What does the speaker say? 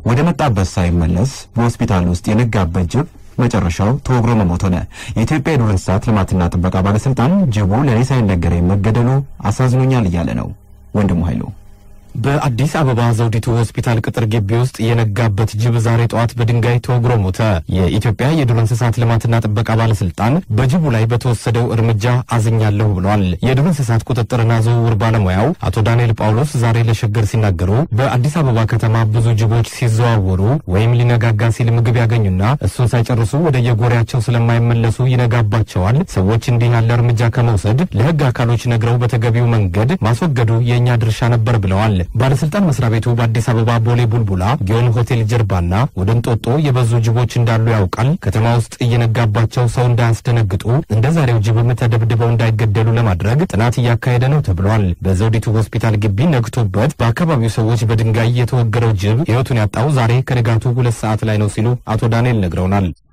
ወደ መጣበት ሳይመለስ በሆስፒታል ውስጥ የነጋበት ጅብ መጨረሻው ተወግሮ መሞት ሆነ። የኢትዮጵያ የዱር እንስሳት ልማትና ጥበቃ ባለስልጣን ጅቡ ለእኔ ሳይነገረኝ መገደሉ አሳዝኖኛል እያለ ነው። ወንድሙ ኃይሉ በአዲስ አበባ ዘውዲቱ ሆስፒታል ቅጥር ግቢ ውስጥ የነጋበት ጅብ ዛሬ ጠዋት በድንጋይ ተወግሮ ሞተ። የኢትዮጵያ የዱር እንስሳት ልማትና ጥበቃ ባለስልጣን በጅቡ ላይ በተወሰደው እርምጃ አዝኛለሁ ብሏል። የዱር እንስሳት ቁጥጥርና ዝውውር ባለሙያው አቶ ዳንኤል ጳውሎስ ዛሬ ለሸገር ሲናገሩ በአዲስ አበባ ከተማ ብዙ ጅቦች ሲዘዋወሩ ወይም ሊነጋጋ ሲል ምግብ ያገኙና እሱን ሳይጨርሱ ወደ የጎሪያቸው ስለማይመለሱ ይነጋባቸዋል። ሰዎች እንዲህ ያለ እርምጃ ከመውሰድ ለሕግ አካሎች ነግረው በተገቢው መንገድ ማስወገዱ የእኛ ድርሻ ነበር ብለዋል። ባለስልጣን መስሪያ ቤቱ በአዲስ አበባ ቦሌ ቡልቡላ ጊዮን ሆቴል ጀርባና ወደ እንጦጦ የበዙ ጅቦች እንዳሉ ያውቃል። ከተማ ውስጥ እየነጋባቸው ሰው እንዳያስደነግጡ እንደ ዛሬው ጅብም ተደብድበው እንዳይገደሉ ለማድረግ ጥናት እያካሄደ ነው ተብሏል። በዘውዲቱ ሆስፒታል ግቢ ነግቶበት በአካባቢው ሰዎች በድንጋይ የተወገረው ጅብ ሕይወቱን ያጣው ዛሬ ከንጋቱ ሁለት ሰዓት ላይ ነው ሲሉ አቶ ዳንኤል ነግረውናል።